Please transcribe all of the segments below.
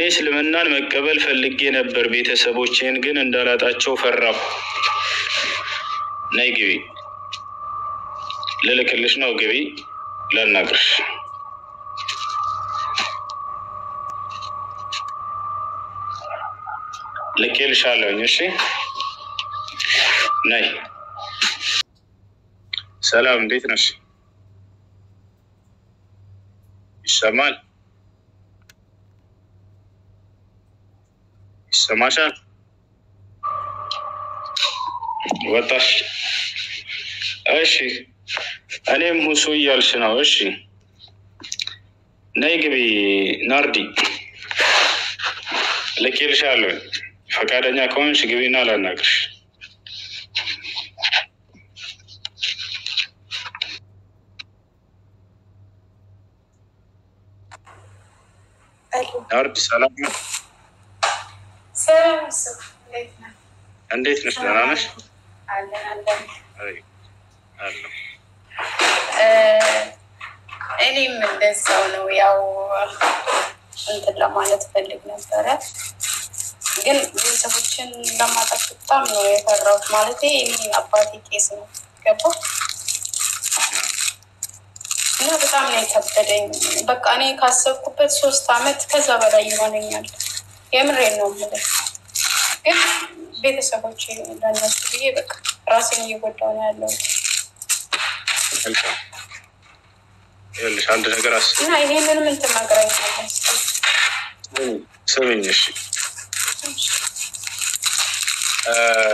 እስልምናን መቀበል ፈልጌ ነበር፣ ቤተሰቦቼን ግን እንዳላጣቸው ፈራሁ። ነይ ግቢ፣ ልልክልሽ ነው። ግቢ፣ ላናግርሽ። ልኬልሻለሁኝ። እሺ ነይ። ሰላም፣ እንዴት ነሽ? ይሰማል? ይሰማሻል? ወጣሽ? እሺ፣ እኔም ሁሱ እያልሽ ነው። እሺ፣ ነይ ግቢ። ናርዲ ልኬልሻለሁ። ፈቃደኛ ከሆንሽ ግቢና ላናግርሽ። ናርዲ ሰላም ነው? ሰላም እሱ እንዴት ነህ? እንዴት ነሽ? ደህና ነሽ? አለን አለን። አይ፣ አለሁ። እ እኔም እንደዛው ነው። ያው እንትን ለማለት ፈልግ ነበረ፣ ግን ቤተሰቦችን ለማጣት በጣም ነው የፈራሁት። ማለት እኔ አባቴ ቄስ ነው ገባ እና በጣም ነው የከበደኝ። በቃ እኔ ካሰብኩበት ሶስት አመት ከዛ በላይ ይሆነኛል። የምሬን ነው የምልህ። ግን ቤተሰቦች ለነሱ ብዬ በቃ ራሴን እየጎዳሁ ነው ያለሁት መልካም። ይኸውልሽ አንድ ነገር አስ እና ይሄንን ምን ትመክረኛለህ? ስምኝ፣ እሺ እ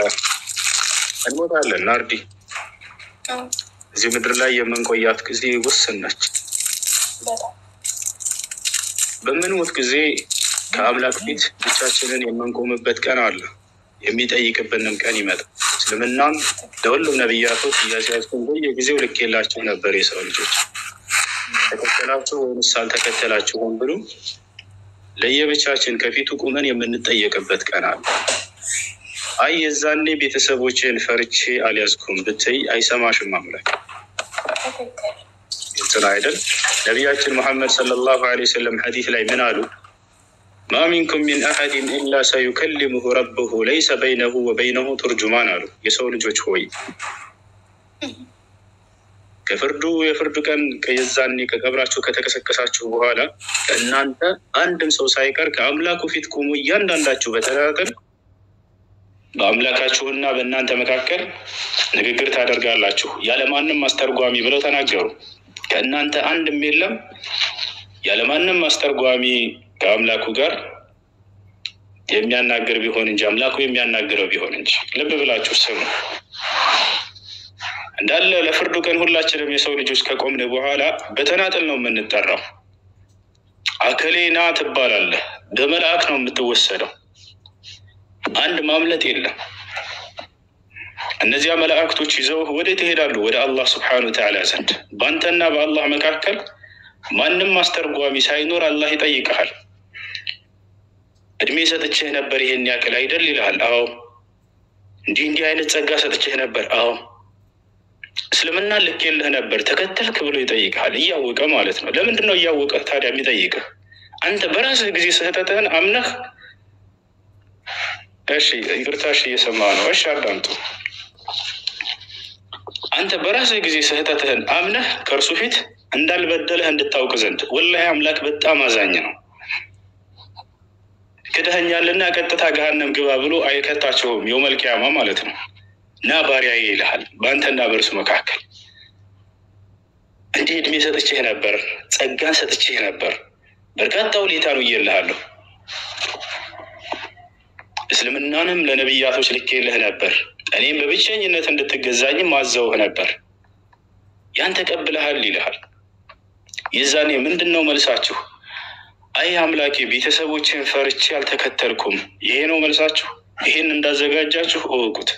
እንሞታለን ናርዲ። እዚህ ምድር ላይ የምንቆያት ጊዜ ውስን ነች። በጣም በምንሞት ጊዜ ከአምላክ ፊት ብቻችንን የምንቆምበት ቀን አለ። የሚጠይቅብንም ቀን ይመጣል። እስልምናም ለሁሉም ነቢያቶች እያሲያዝኩን በየጊዜው ልኬላቸው ነበር። የሰው ልጆች ተከተላችሁ ወይምስ አልተከተላችሁም ብሎ ለየብቻችን ከፊቱ ቁመን የምንጠየቅበት ቀን አለ። አይ የዛኔ ቤተሰቦችን ፈርቼ አልያዝኩም ብትይ አይሰማሽም አምላክ። ትክክል። ግልጽ ነው አይደል? ነቢያችን ሙሐመድ ሰለላሁ ዐለይሂ ወሰለም ሐዲስ ላይ ምን አሉ? ማ ሚንኩም ሚን አሐድን ኢላ ሰዩከልሙሁ ረብሁ ለይሰ በይነሁ ወበይነሁ ቱርጁማን አሉ። የሰው ልጆች ሆይ ከፍርዱ የፍርዱ ቀን የዛኔ ከቀብራችሁ ከተቀሰቀሳችሁ በኋላ ከእናንተ አንድም ሰው ሳይቀር ከአምላኩ ፊት ቆሞ እያንዳንዳችሁ በተናጠል በአምላካችሁና በእናንተ መካከል ንግግር ታደርጋላችሁ ያለማንም አስተርጓሚ ብለው ተናገሩ። ከእናንተ አንድም የለም ያለማንም አስተርጓሚ ከአምላኩ ጋር የሚያናግር ቢሆን እንጂ አምላኩ የሚያናግረው ቢሆን እንጂ። ልብ ብላችሁ ስሙ። እንዳለ ለፍርዱ ቀን ሁላችንም የሰው ልጆች ከቆምን በኋላ በተናጠል ነው የምንጠራው። አከሌና ትባላለህ። በመልአክ ነው የምትወሰደው። አንድ ማምለጥ የለም። እነዚያ መላእክቶች ይዘው ወዴት ይሄዳሉ? ወደ አላህ ስብሐነሁ ወተዓላ ዘንድ። በአንተና በአላህ መካከል ማንም አስተርጓሚ ሳይኖር አላህ ይጠይቀሃል። እድሜ ሰጥቼህ ነበር ይሄን ያክል አይደል ይልሃል። አዎ። እንዲህ እንዲህ አይነት ጸጋ ሰጥቼህ ነበር። አዎ። እስልምና ልኬልህ ነበር ተከተልክ ብሎ ይጠይቅሃል። እያወቀ ማለት ነው። ለምንድን ነው እያወቀ ታዲያ የሚጠይቅህ? አንተ በራስህ ጊዜ ስህተትህን አምነህ እሺ ይቅርታሽ እየሰማ ነው። እሺ አዳምጡ። አንተ በራስህ ጊዜ ስህተትህን አምነህ ከእርሱ ፊት እንዳልበደለህ እንድታውቅ ዘንድ ወላሂ አምላክ በጣም አዛኝ ነው። ክደኸኛልና ቀጥታ ገሃነም ግባ ብሎ አይከታቸውም። የውመል ቂያማ ማለት ነው። እና ባሪያዬ ይልሃል በአንተና በእርሱ መካከል እንዲህ እድሜ ሰጥቼህ ነበር፣ ጸጋን ሰጥቼህ ነበር፣ በርካታ ውለታ ነው እየልሃለሁ እስልምናንም ለነቢያቶች ልኬልህ ነበር። እኔም በብቸኝነት እንድትገዛኝም አዘውህ ነበር። ያን ተቀብለሃል ይልሃል። የዛኔ ምንድን ነው መልሳችሁ? አይ አምላኬ ቤተሰቦችን ፈርቼ አልተከተልኩም። ይሄ ነው መልሳችሁ። ይሄን እንዳዘጋጃችሁ እወቁት።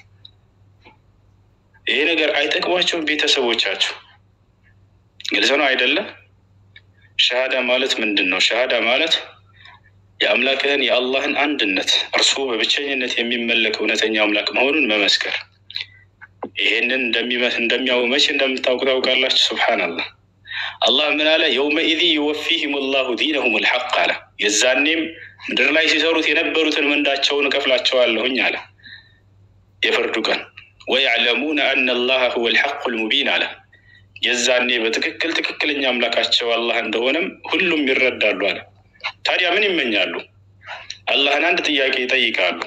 ይሄ ነገር አይጠቅሟቸውም ቤተሰቦቻችሁ። ግልጽ ነው አይደለም? ሸሃዳ ማለት ምንድን ነው? ሸሃዳ ማለት የአምላክህን የአላህን አንድነት እርሱ በብቸኝነት የሚመለክ እውነተኛ አምላክ መሆኑን መመስከር። ይሄንን እንደሚያው መቼ እንደምታውቁ ታውቃላችሁ። ሱብሓነላህ አላህ ምን አለ? የውመኢዚ ዩወፊህም ላሁ ዲነሁም ልሐቅ አለ። የዛኔም ምድር ላይ ሲሰሩት የነበሩትን ምንዳቸውን እከፍላቸዋለሁኝ አለ። የፍርዱ ቀን ወያዕለሙነ አነ አላህ ሁወ ልሐቁ ልሙቢን አለ። የዛኔ በትክክል ትክክለኛ አምላካቸው አላህ እንደሆነም ሁሉም ይረዳሉ አለ። ታዲያ ምን ይመኛሉ? አላህን አንድ ጥያቄ ይጠይቃሉ።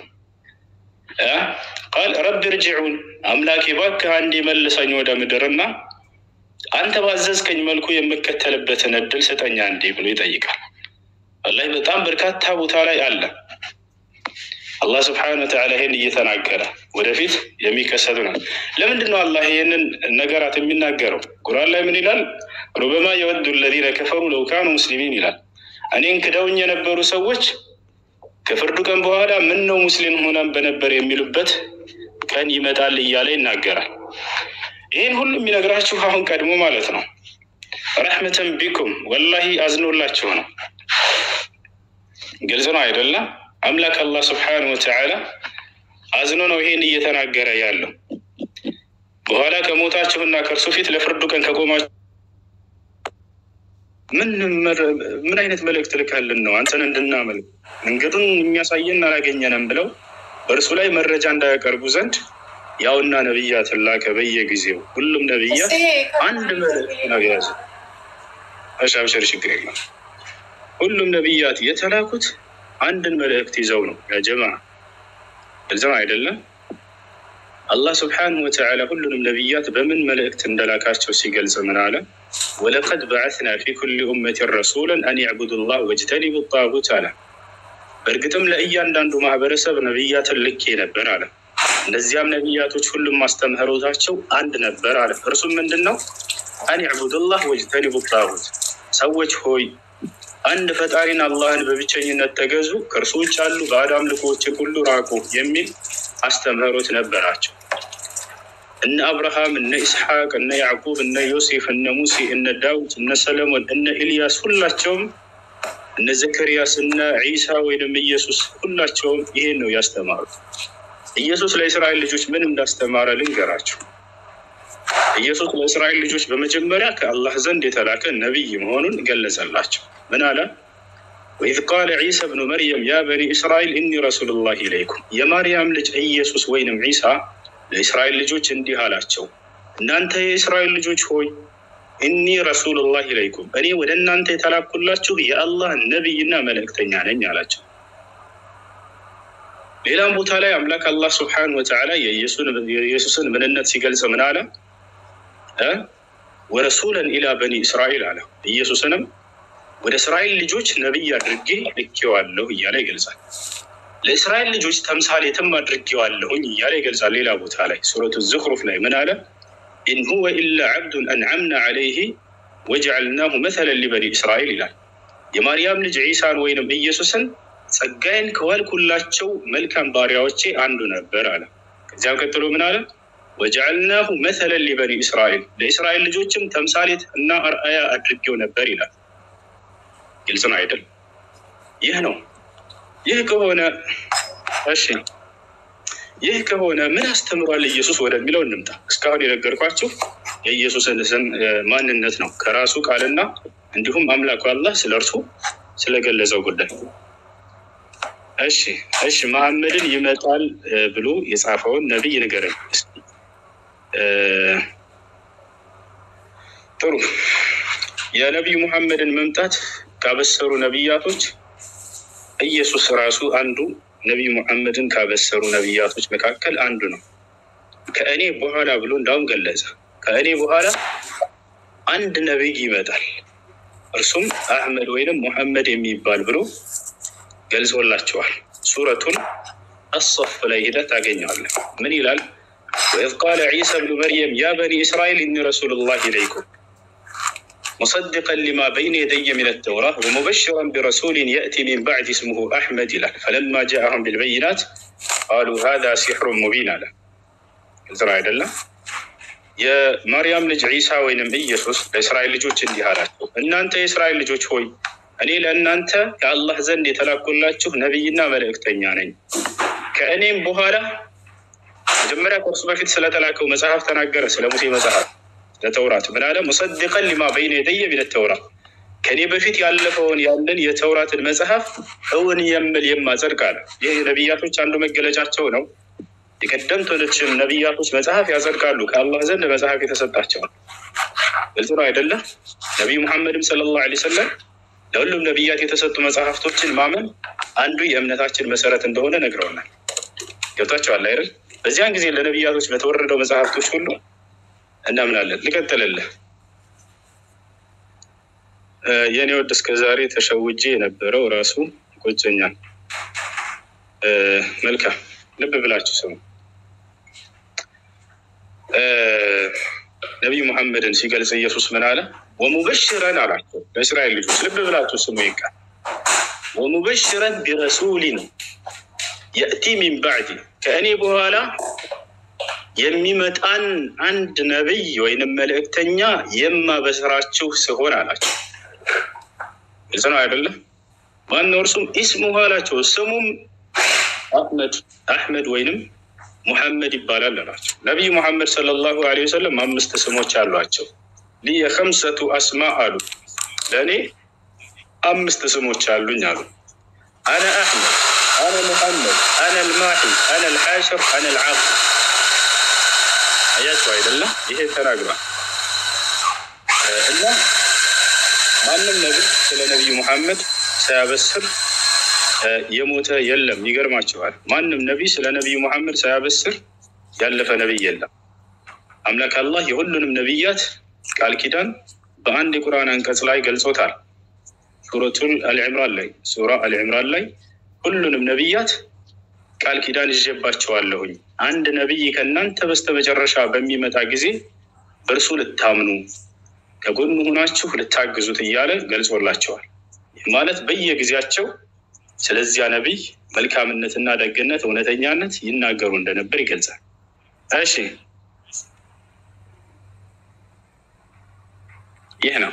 ቃል ረቢ ርጅዑን አምላኬ እባክህ አንዴ መልሰኝ ወደ ምድርና አንተ ባዘዝከኝ መልኩ የምከተልበትን እድል ስጠኝ አንዴ ብሎ ይጠይቃል። ወላሂ በጣም በርካታ ቦታ ላይ አለ። አላህ ስብሐነ ወተዓላ ይህን እየተናገረ ወደፊት የሚከሰት ነው። ለምንድን ነው አላህ ይህንን ነገራት የሚናገረው? ቁርአን ላይ ምን ይላል? ሩበማ የወዱ ለዚነ ከፈሩ ለው ካኑ ሙስሊሚን ይላል። እኔን ክደውኝ የነበሩ ሰዎች ከፍርዱ ቀን በኋላ ምን ነው ሙስሊም ሆነን በነበር የሚሉበት ቀን ይመጣል እያለ ይናገራል። ይህን ሁሉ የሚነግራችሁ አሁን ቀድሞ ማለት ነው። ረሕመተን ቢኩም ወላሂ አዝኖላችሁ ነው። ግልጽ ነው አይደለም? አምላክ አላህ ስብሓነሁ ወተዓላ አዝኖ ነው ይሄን እየተናገረ ያለው። በኋላ ከሞታችሁና ከእርሱ ፊት ለፍርዱ ቀን ከቆማችሁ ምን ምን አይነት መልእክት ልካልን ነው አንተን እንድናመልክ መንገዱን የሚያሳየን አላገኘንም ብለው በእርሱ ላይ መረጃ እንዳያቀርቡ ዘንድ ያውና ነቢያትን ላከ። በየጊዜው ሁሉም ነቢያት አንድ መልእክት ነው የያዙ። አሻብሸር ችግር የለም። ሁሉም ነቢያት የተላኩት አንድን መልእክት ይዘው ነው። ያ ጀማ እዚም አይደለም። አላህ ስብሓነሁ ወተዓላ ሁሉንም ነቢያት በምን መልእክት እንደላካቸው ሲገልጽ ምን አለ? ወለቀድ በዓትና ፊ ኩሊ ኡመትን ረሱለን አን ያዕቡዱ ላህ ወጅተኒቡ ጣጉት አለ። በእርግጥም ለእያንዳንዱ ማህበረሰብ ነቢያትን ልኬ ነበር አለ። እነዚያም ነቢያቶች ሁሉም ማስተምህሮታቸው አንድ ነበር አለ። እርሱም ምንድን ነው? አን ያዕቡዱ ላህ ወጅተኒቡ ጣጉት፣ ሰዎች ሆይ አንድ ፈጣሪን አላህን በብቸኝነት ተገዙ፣ ከእርሱ ውጭ ያሉ ባዕድ አምልኮዎችን ሁሉ ራቁ የሚል አስተምህሮት ነበራቸው። እነ አብርሃም፣ እነ ኢስሐቅ፣ እነ ያዕቁብ፣ እነ ዮሴፍ፣ እነ ሙሴ፣ እነ ዳዊት፣ እነ ሰለሞን፣ እነ ኢልያስ ሁላቸውም እነ ዘከርያስ፣ እነ ዒሳ ወይንም ኢየሱስ ሁላቸውም ይሄን ነው ያስተማሩት። ኢየሱስ ለእስራኤል ልጆች ምን እንዳስተማረ ልንገራቸው። ኢየሱስ ለእስራኤል ልጆች በመጀመሪያ ከአላህ ዘንድ የተላከ ነቢይ መሆኑን ገለጸላቸው። ምን አለ? ወኢዝ ቃለ ዒሳ ብኑ መርየም ያ በኒ እስራኤል እኒ ረሱሉላህ ኢለይኩም። የማርያም ልጅ ኢየሱስ ወይንም ዒሳ ለእስራኤል ልጆች እንዲህ አላቸው፣ እናንተ የእስራኤል ልጆች ሆይ እኒ ረሱሉላህ ኢለይኩም፣ እኔ ወደ እናንተ የተላኩላችሁ የአላህ ነቢይና መልእክተኛ ነኝ አላቸው። ሌላም ቦታ ላይ አምላክ አላህ ስብሓነሁ ወተዓላ የኢየሱስን ምንነት ሲገልጽ ምን አለ? ወረሱለን ኢላ በኒ እስራኤል አለ። ኢየሱስንም ወደ እስራኤል ልጆች ነቢይ አድርጌ ልኬዋለሁ እያለ ይገልጻል። ለእስራኤል ልጆች ተምሳሌትም አድርጌዋለሁኝ እያለ ይገልጻል። ሌላ ቦታ ላይ ሱረቱ ዝኽሩፍ ላይ ምን አለ? ኢን ሁወ ኢላ ዓብዱን አንዓምና ዓለይህ ወጀዐልናሁ መሰለን ሊበኒ እስራኤል ይላል። የማርያም ልጅ ዒሳን ወይንም ኢየሱስን ጸጋዬን ከዋልኩላቸው መልካም ባሪያዎቼ አንዱ ነበር አለ። ከዚያም ቀጥሎ ምን አለ? ወጀዐልናሁ መሰለን ሊበኒ እስራኤል ለእስራኤል ልጆችም ተምሳሌት እና አርአያ አድርጌው ነበር ይላል። ግልጽ ነው አይደል? ይህ ነው። ይህ ከሆነ እሺ፣ ይህ ከሆነ ምን አስተምሯል ኢየሱስ ወደሚለው እንምጣ። እስካሁን የነገርኳችሁ የኢየሱስን ስም ማንነት ነው ከራሱ ቃልና እንዲሁም አምላኩ አላህ ስለ እርሱ ስለገለጸው ጉዳይ። እሺ እሺ፣ መሐመድን ይመጣል ብሎ የጻፈውን ነቢይ ንገረኝ። ጥሩ የነቢዩ ሙሐመድን መምጣት ካበሰሩ ነቢያቶች ኢየሱስ ራሱ አንዱ ነቢዩ ሙሐመድን ካበሰሩ ነቢያቶች መካከል አንዱ ነው። ከእኔ በኋላ ብሎ እንዳውም ገለጸ። ከእኔ በኋላ አንድ ነቢይ ይመጣል፣ እርሱም አህመድ ወይንም ሙሐመድ የሚባል ብሎ ገልጾላቸዋል። ሱረቱን አሶፍ ላይ ሂደህ ታገኘዋለህ። ምን ይላል? ወኢዝ ቃለ ዒሳ ብኑ መርየም ያ በኒ እስራኤል ኢኒ ረሱሉላህ ኢለይኩም ሙሰድቀን ሊማ በይነ የደየ ሚነ ተውራ ወሙበሽረን ቢረሱሊን የእቲ ሚን ባዕድ ስሙሁ አሕመድ ይላል። ፈለማ ጃአሁም ቢልበይናት ቃሉ ሃዛ ሲሕሩን ሙቢን አለ። ግልጽ አይደለም? የማርያም ልጅ ዒሳ ወይንም ኢየሱስ ለእስራኤል ልጆች እንዲህ አላቸው፣ እናንተ የእስራኤል ልጆች ሆይ እኔ ለእናንተ ከአላህ ዘንድ የተላኩላችሁ ነቢይና መልእክተኛ ነኝ። ከእኔም በኋላ መጀመሪያ ከእርሱ በፊት ስለተላከው መጽሐፍ ተናገረ። ስለ ሙሴ መጽሐፍ ለተውራት ምን አለ? ሙሰድቀን ሊማ በይነ የደየ ሚነ ተውራት ከኔ በፊት ያለፈውን ያለን የተውራትን መጽሐፍ እውን የምል የማጸድቅ አለ። ይህ የነቢያቶች አንዱ መገለጫቸው ነው። የቀደምቶችም ነቢያቶች መጽሐፍ ያጸድቃሉ። ከአላህ ዘንድ መጽሐፍ የተሰጣቸዋል። ግልጽ ነው አይደለም? ነቢዩ ሙሐመድም ሰለላሁ ዐለይሂ ወሰለም ለሁሉም ነቢያት የተሰጡ መጽሐፍቶችን ማመን አንዱ የእምነታችን መሰረት እንደሆነ ነግረውናል። ገብታችኋል አይደል? በዚያን ጊዜ ለነቢያቶች በተወረደው መጽሐፍቶች ሁሉ እናምናለን። ልቀጥልልህ። የእኔ ወድ እስከ ዛሬ ተሸውጄ የነበረው ራሱ ይቆጨኛል። መልካም ልብ ብላችሁ ስሙ። ነቢዩ ሙሐመድን ሲገልጽ ኢየሱስ ምን አለ? ወሙበሽረን አላቸው ለእስራኤል ልጆች። ልብ ብላችሁ ስሙ። ይቃል ወሙበሽረን ቢረሱሊን የእቲ ሚን ባዕዲ ከእኔ በኋላ የሚመጣን አንድ ነቢይ ወይንም መልእክተኛ የማበስራችሁ ስሆን አላቸው። ግልጽ ነው አይደለም? ማነው እርሱም ኢስሙሁ አላቸው ስሙም አሕመድ አሕመድ ወይንም ሙሐመድ ይባላል አላቸው። ነቢዩ ሙሐመድ ሰለላሁ ዐለይሂ ወሰለም አምስት ስሞች አሏቸው። ሊየ ከምሰቱ አስማ አሉ፣ ለእኔ አምስት ስሞች አሉኝ አሉ። አነ አሕመድ፣ አነ ሙሐመድ፣ አነ ልማሒ፣ አነ ልሓሽር፣ አነ ልዓብ። አያቸው አይደለም? ይሄ ተናግሯል እና ማንም ነቢይ ስለ ነቢዩ ሙሐመድ ሳያበስር የሞተ የለም። ይገርማቸዋል። ማንም ነቢይ ስለ ነቢዩ ሙሐመድ ሳያበስር ያለፈ ነቢይ የለም። አምላክ አላህ የሁሉንም ነቢያት ቃል ኪዳን በአንድ የቁርአን አንቀጽ ላይ ገልጾታል። ሱረቱል አልዕምራን ላይ ሱራ አልዕምራን ላይ ሁሉንም ነቢያት ቃል ኪዳን ይዤባቸዋለሁኝ አንድ ነቢይ ከእናንተ በስተመጨረሻ በሚመጣ ጊዜ በእርሱ ልታምኑ ከጎኑ ሆናችሁ ልታግዙት እያለ ገልጾላቸዋል። ይህ ማለት በየጊዜያቸው ስለዚያ ነቢይ መልካምነትና ደግነት፣ እውነተኛነት ይናገሩ እንደነበር ይገልጻል። እሺ ይህ ነው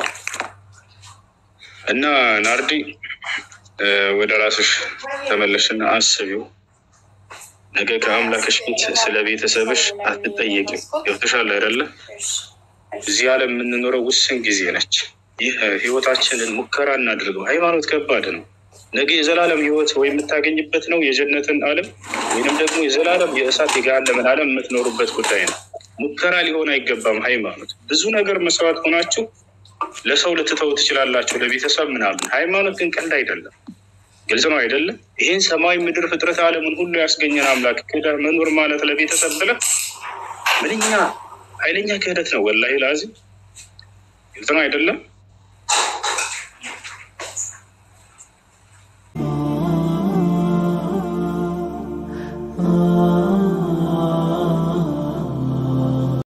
እና ናርዲ ወደ ራስሽ ተመለሽና አስቢው። ነገ ከአምላክሽ ፊት ስለ ቤተሰብሽ አትጠየቂም። ገብቶሻል አይደለ? እዚህ ዓለም የምንኖረው ውስን ጊዜ ነች። ይህ ህይወታችንን ሙከራ እናድርገው። ሃይማኖት ከባድ ነው። ነገ የዘላለም ህይወት ወይ የምታገኝበት ነው የጀነትን ዓለም ወይንም ደግሞ የዘላለም የእሳት የገሃነምን ዓለም የምትኖሩበት ጉዳይ ነው። ሙከራ ሊሆን አይገባም። ሃይማኖት ብዙ ነገር መስዋዕት ሆናችሁ ለሰው ልትተው ትችላላችሁ፣ ለቤተሰብ ምናምን። ሃይማኖት ግን ቀልድ አይደለም። ግልጽ ነው አይደለም? ይህን ሰማይ ምድር ፍጥረት ዓለምን ሁሉ ያስገኘን አምላክ ክደህ መኖር ማለት ለቤተሰብ ብለህ ምንኛ ኃይለኛ ክህደት ነው። ወላሂ ላዚ ግልጽ ነው አይደለም?